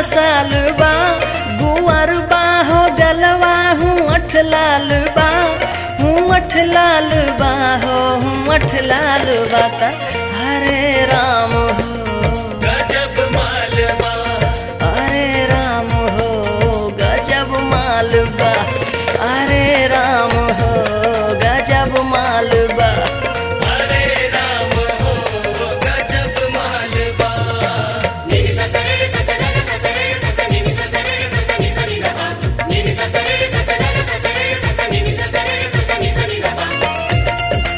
साल बा गुअर बा हो गलवा हूँ अठ लाल बा हूँ अठ लाल बा हो हूँ अठ लाल बा त हरे राम हो गजब मालवा अरे राम हो गजब मालबा अरे राम हो गजब मालबा हरे राम हो गजब मालवा Nini sa sa re re sa sa re re sa sa re re sa sa nini sa sa re re sa sa ni sa ni da ba. Nini sa sa re re sa sa re re sa sa re re sa sa nini sa sa re re sa sa ni sa ni da ba.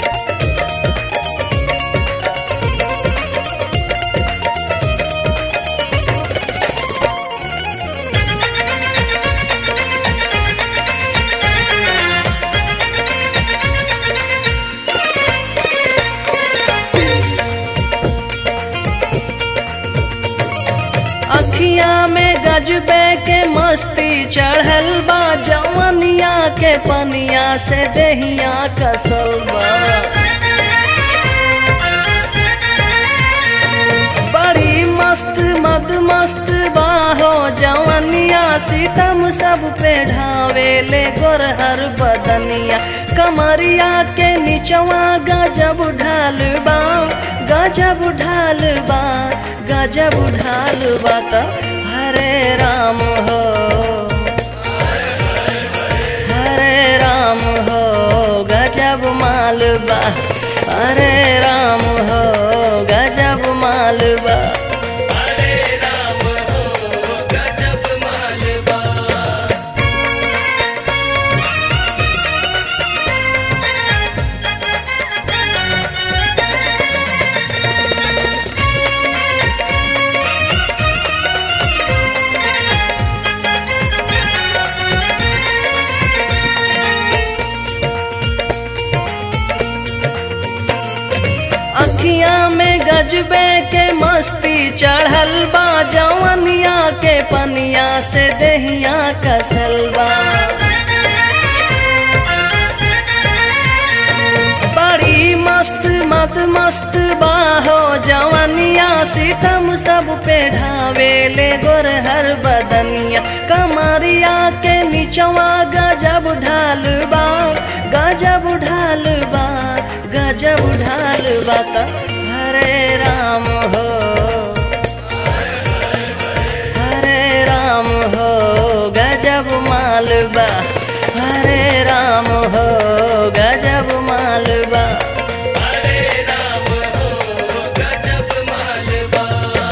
अखिया में गजबे के मस्ती चढ़ल बा जवनिया के पनिया से दहिया कसल बा बड़ी मस्त मद मस्त बाहो जवनिया सीतम सब पे ढावे ले गोरहर बदनिया कमरिया के निचवा गजब ढाल बा गजब ढाल बा गजब ढाल बा त हरे राम हो हरे राम हो गजब मालबा हरे राम हो गजब मालबा हरे राम हो गजब मालवा अखिया में गजबे के मस्ती चढ़ल बा जवनिया के पनिया से दहिया कसल बा बड़ी मस्त मत मस्त बाहो जवनिया सीतम सब पे ढावे ले गोरहर बदनिया कमरिया के निचवा गजब ढाल बा गजब ढाल बा गजब ढाल बा त हरे राम हो हरे राम हो गजब मालबा हरे राम हो गजब मालबा हरे राम हो गजब मालवा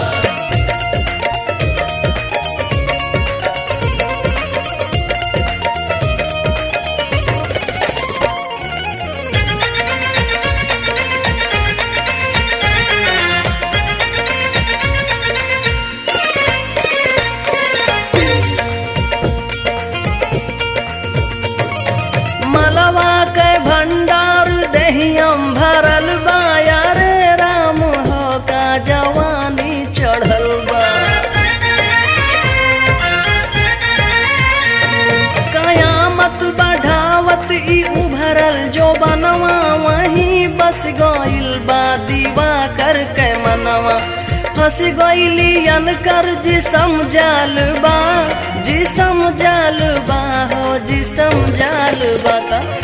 मलवा के भंडार दहियम भरल बा यारे राम हो का जवानी चढ़ल बा कयामत बढ़ावत ई उभरल जो बनवा वहीं बस गइल बा दीवा कर के मनवा फंस गइली अनकर जिसम जाल बा जिसम जाल बा हो जिसम जाल बा त